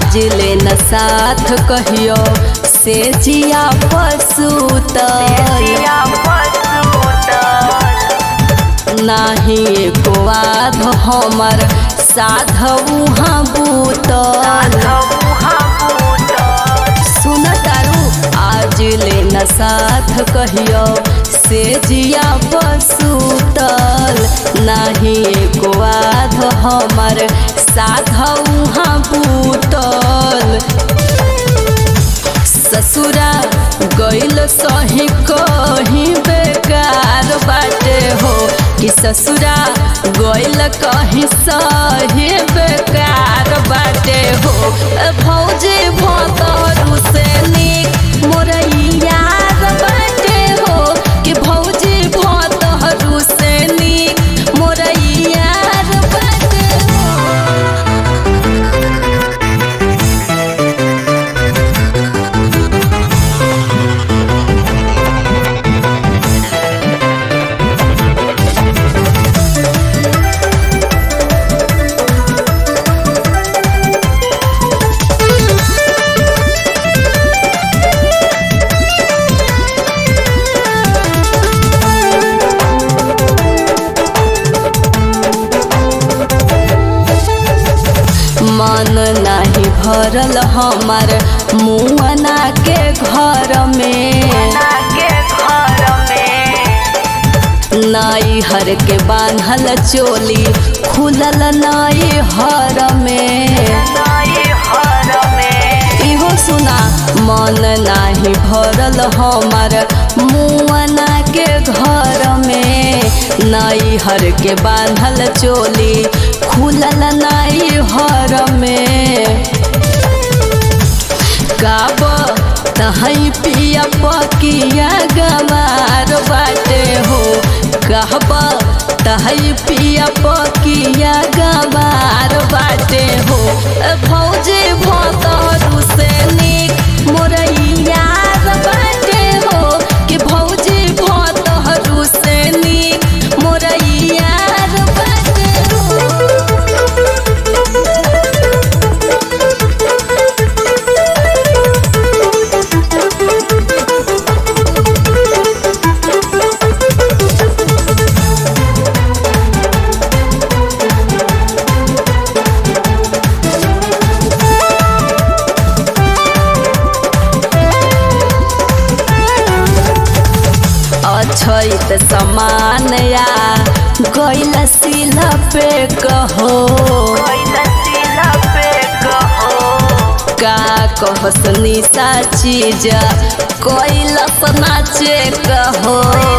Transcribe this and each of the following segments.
आज ले न साथ कहियो से जिया पसूत नाही एको आध हमर साधु हाँ बूतल सुन तारू आज ले न साथ कहियो से जिया पसूतल नाही एको आध हमर साधु हाँ बूतल ससुरा गइल सही कहीं बेकार बाटे हो कि ससुरा गइल कहीं सही बेकार बाटे हो ए भौजी भतरू से निक मोर यार बाटे हो कि भौजी भतरू से निक मोर यार बाटे हो मन नाही भरल हमार मुअना के घर में नाई हर के बांधल चोली खुलल नाई हर में इहो सुना मन नाही भरल हमार मुअना के घर में नाई हर के बांधल चोली खुलल नाई हर में गाब तहई पिया पकिया गमार बाटे हो कहब तहई पिया पकिया गमार बाटे हो ए भौजी भतरू से निक मोर यार बाटे हो कि भौजी भतरू से निक मोर यार बाटे हो अछैत समान या गैल सिला पे कहो का कहस निशा चीज कैलस नाचे कहो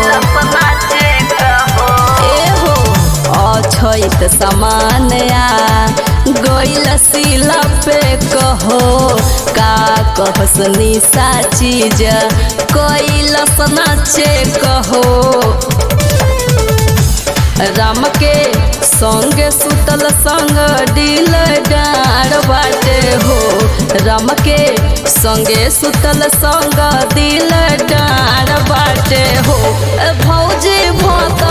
एहो अछैत समान या गैल सिला पे कहो का कहस निशा चीज कैलस नाचे कहो राम के संगे सुतल संग दिल डार बाटे हो राम के संगे सुतल संग दिल डार बाटे हो ए भौजी भत